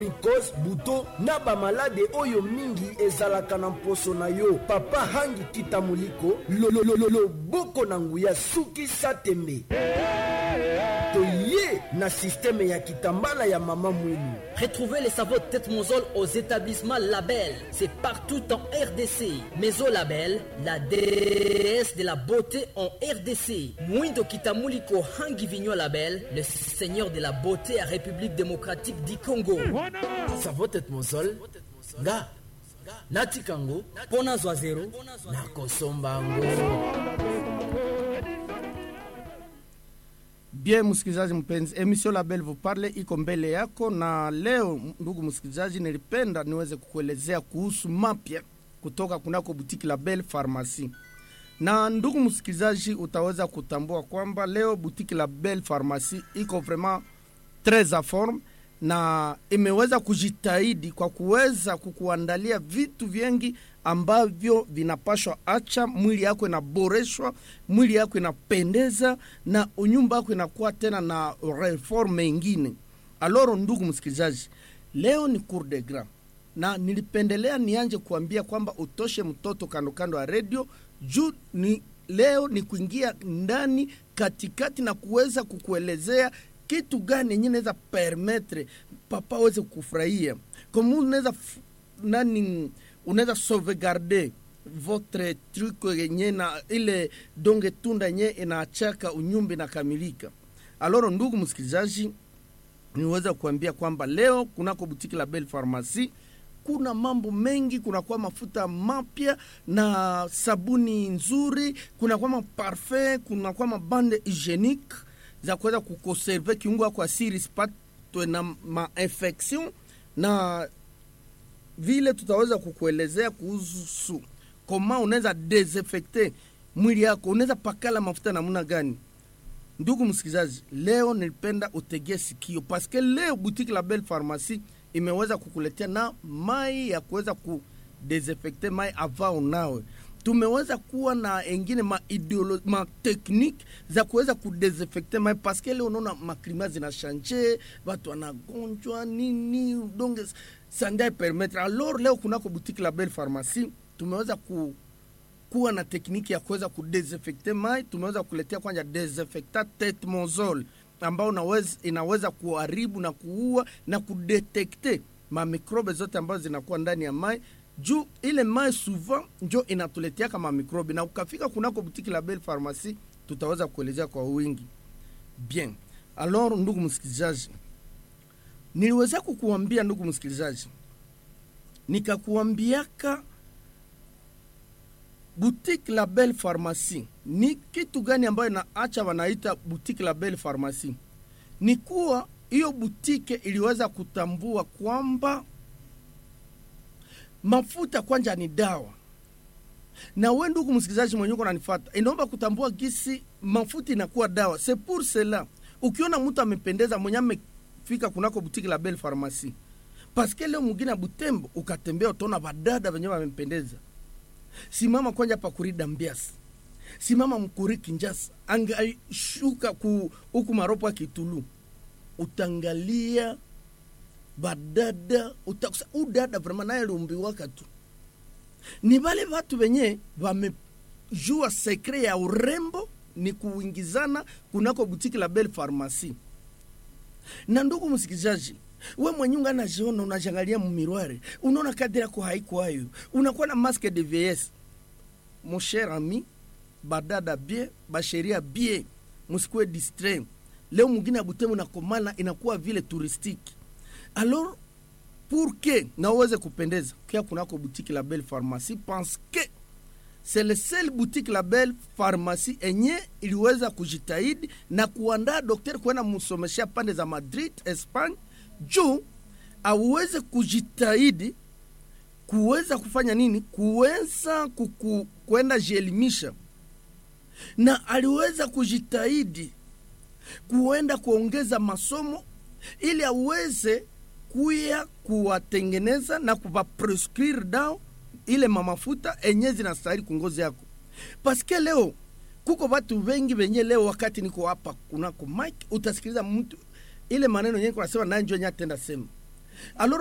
cause buto na bamalade oyo mingi ezalaka na mposo na yo papa hangi kitamuliko loboko na nguya suki satembe toye na sisteme ya kitambala ya mama mwinu Retrouvez les sabots tête monsole aux établissements Label. C'est partout en RDC. Maison Label, la déesse de la beauté en RDC. Mwindo Kitamuliko Hangi Vignon Label, le seigneur de la beauté à République démocratique du Congo. savo tete mosol nga natika ngo Mpo nazwa zero nakosomba ngo Bien msikilizaji mpenzi, emission la Belle vous parle iko mbele yako, na leo ndugu msikilizaji, nilipenda niweze kukuelezea kuhusu mapya kutoka kunako butiki la Belle Pharmacie. Na ndugu msikilizaji, utaweza kutambua kwamba leo butiki la Belle Pharmacie iko vraiment tres a forme na imeweza kujitahidi kwa kuweza kukuandalia vitu vingi ambavyo vinapashwa acha mwili yako inaboreshwa, mwili yako inapendeza na unyumba yako inakuwa tena na reforme ingine. Aloro, ndugu msikilizaji, leo ni cour de grand na nilipendelea nianje kuambia kwamba utoshe mtoto kando kando ya redio juu ni leo ni kuingia ndani katikati na kuweza kukuelezea kitu gani yenye naweza permettre papa aweze kufurahia kama unaweza f- nani unaweza sauvegarder votre truc yenye na ile donge tunda yenye inaachaka unyumba inakamilika aloro ndugu msikilizaji niweza kuambia kwamba leo kunako butiki la Belle Pharmacie kuna mambo mengi, kunakuwa mafuta mapya na sabuni nzuri, kunakuwa maparfum, kunakuwa mabande hygienique za kuweza kukonserve kiungo yako asiri isipatwe na mainfection, na vile tutaweza kukuelezea kuhusu koma unaweza desinfecte mwili yako, unaweza pakala mafuta namna gani. Ndugu msikilizaji, leo nilipenda utegee sikio paske leo boutique la Belle Pharmacie imeweza kukuletea na mai ya kuweza kudesinfecte mai ava unawe. Tumeweza kuwa na engine ma, ideolo, ma technique za kuweza kudesinfecte mai paske leo unaona maklima zinashanje, watu wanagonjwa nini, donge sandai permettre. Alors leo kunako boutique la Belle Pharmacie tumeweza ku kuwa na tekniki ya kuweza kudesinfecte mai. Tumeweza kuletea kwanza desinfectant tetmozol ambao unaweza, inaweza kuharibu na kuua na kudetekte mamikrobe zote ambazo zinakuwa ndani ya mai juu ile mai souvent njo inatuleteaka mamikrobe, na ukafika kunako butiki la Belle Pharmacie tutaweza kuelezea kwa wingi. Bien, alors ndugu msikilizaji, niliweza kukuambia ndugu msikilizaji, nikakuambiaka boutique la Belle Pharmacie ni kitu gani ambayo inaacha wanaita boutique la Belle Pharmacie? Ni kuwa hiyo butike iliweza kutambua kwamba mafuta kwanja ni dawa, na we ndugu msikilizaji mwenye uko unanifuata, inaomba kutambua gisi mafuta inakuwa dawa. C'est pour cela ukiona mtu amependeza mwenye amefika kunako butiki la Belle Pharmacie, paske leo mwingine Butembo ukatembea utaona badada wenye wamempendeza simama kwanja pa kurida mbiasi simama mkuri kinjasa angashuka ku huku maropo ya kitulu utangalia badada utakusa udada vrema naye aliumbiwaka tu ni vale vatu venye vamejua sekre ya urembo ni kuingizana kunako butiki la Belle Pharmacie na ndugu msikilizaji we mwenye unga najiona unajangalia mumirware unaona kadri yako haikwayo unakuwa na masque de vieillesse mon cher ami badada bie basheria bie musikuwe distrait leo mwingine ya Butembo nakomala inakuwa vile touristique alors pour que na uweze kupendeza kia kunako boutique la Belle Pharmacie pense que c'est le seul boutique la Belle Pharmacie enye iliweza kujitahidi na kuandaa daktari kwenda msomeshea pande za Madrid Espagne juu aweze kujitahidi kuweza kufanya nini, kuweza kuku, kwenda jielimisha, na aliweza kujitahidi kuenda kuongeza masomo ili aweze kuya kuwatengeneza na kuvaprescrire dawa ile mamafuta enye zinastahili kungozi yako, paske leo kuko watu wengi wenye leo, wakati niko hapa kunako mike, utasikiliza mtu ile maneno yenye kunasema nanjo yenye atenda sema alors